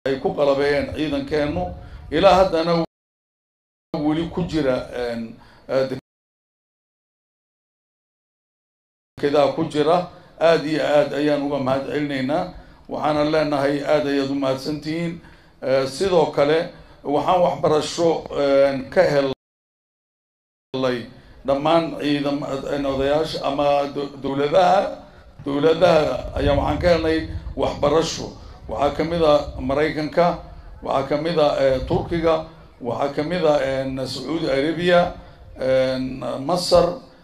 ay ku qalabeeyeen ciidankeennu ilaa haddana weli ku jira kedaa ku jira aada iyo aad ayaan uga mahad celinaynaa waxaana leenahay aada ayaad u mahadsantihiin sidoo kale waxaan waxbarasho ka helay dhammaan ciidam odayaasha ama dowladaha dowladaha ayaa waxaan ka helnay waxbarasho waxaa kamid a maraykanka waxaa kamid a turkiga waxaa kamid a sacuudi arabia masar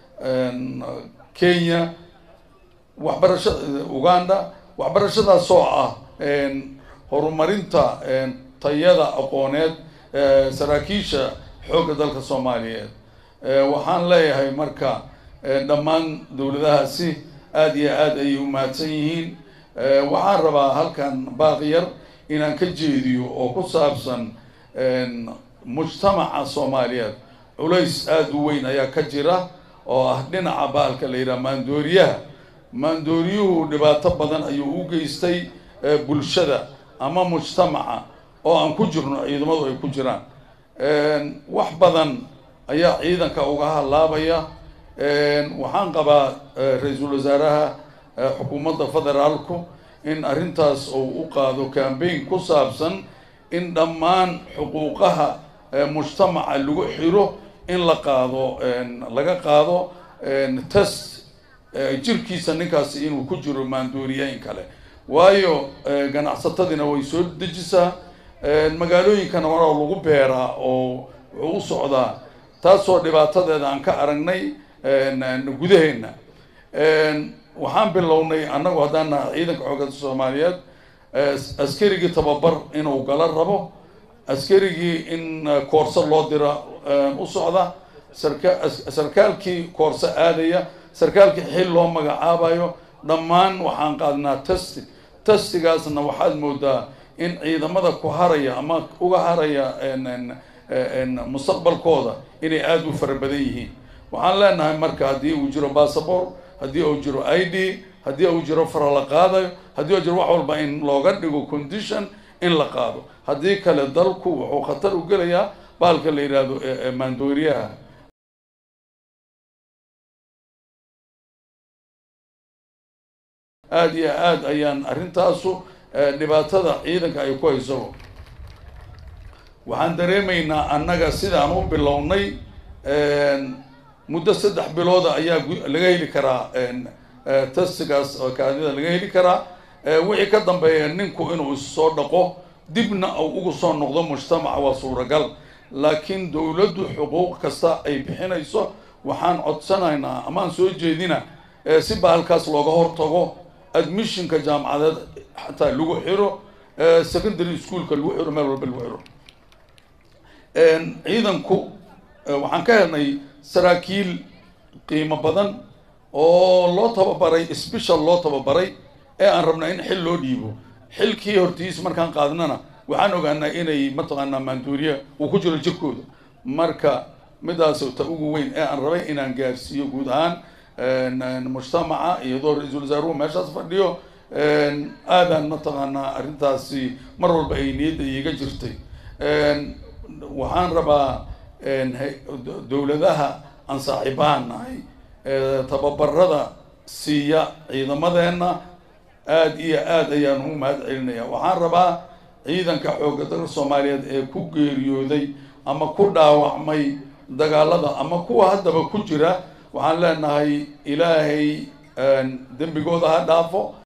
kenya waxbarashada uganda waxbarashadaas oo ah horumarinta tayada aqooneed saraakiisha xoogga dalka soomaaliyeed waxaan leeyahay marka dhammaan dowladahaasi aada iyo aad ayay u mahadsan yihiin waxaan rabaa halkan baaqiyar inaan ka jeediyo oo ku saabsan mujtamaca soomaaliyeed culays aada u weyn ayaa ka jira oo ah dhinaca baalka la yidhaha maandooriyaha maandooriyuhu dhibaato badan ayuu u geystay bulshada ama mujtamaca oo aan ku jirno ciidamadu ay ku jiraan wax badan ayaa ciidanka uga halaabaya waxaan qabaa ra-iisul wasaaraha xukuumadda federaalku in arrintaas uu u qaado cambaign ku saabsan in dhammaan xuquuqaha mujtamaca lagu xiro in la qaado laga qaado test jirkiisa ninkaasi inuu ku jiro maandooriyeyn kale waayo ganacsatadiina way soo dejisaa magaalooyinkana waraa lagu beeraa oo wuxuu u socdaa taasoo dhibaatadeeda aan ka aragnay gudaheenna waxaan bilownay annagu haddaan naha ciidanka xoogada soomaaliyeed askarigii tababar inuu gala rabo askarigii in koorso loo dira u socda sarka sarkaalkii koorso aadaya sarkaalkii xil loo magacaabayo dhammaan waxaan qaadnaa testi testigaasna waxaad moodaa in ciidamada ku haraya ama uga haraya mustaqbalkooda inay aada u fara badan yihiin waxaan leenahay marka haddii uu jiro bassabor haddii uu jiro i d haddii uu jiro fara la qaadayo haddii uu jiro wax walba in looga dhigo condition in la qaado haddii kale dalku wuxuu khatar u gelayaa baalka la yidhaahdo maandooriyaha aada iyo aada ayaan arrintaasu dhibaatada ciidanka ay ku hayso waxaan dareemaynaa annaga sidaan u bilownay muddo saddex bilooda ayaa laga heli karaa testigaas kaadida laga heli karaa wixii ka dambeeya ninku inuu issoo dhaqo dibna uu ugu soo noqdo mujtamaca waa suuragal laakiin dowladdu xuquuq kasta ay bixinayso waxaan codsanaynaa amaan soo jeedina si baalkaas looga hortago admissionka jaamacadeed xataa lagu xiro secondary schoolka lagu xiro meel walba lagu xiro ciidanku waxaan ka helnay saraakiil qiimo badan oo loo tababaray special loo tababaray ee aan rabnaa in xil loo dhiibo xilkii hortiis markaan qaadnana waxaan ogaanaa inay mataqaanaa maanduuriya uu ku jiro jirkooda marka midaas ta ugu weyn ee aan rabay inaan gaarsiiyo guud ahaan mujtamaca iyadoo ra-iisul wasaaruhu meeshaas fadhiyo aadaan mataqaanaa arrintaasi mar walba ay niyadda iiga jirtay waxaan rabaa dowladaha aan saaxiibahan nahay tababarada siiya ciidamadeenna aada iyo aada ayaan u mahad celinaya waxaan rabaa ciidanka xoogga dalka soomaaliyeed ee ku geeriyooday ama ku dhaawacmay dagaalada ama kuwa haddaba ku jira waxaan leenahay ilaahay dembigooda ha dhaafo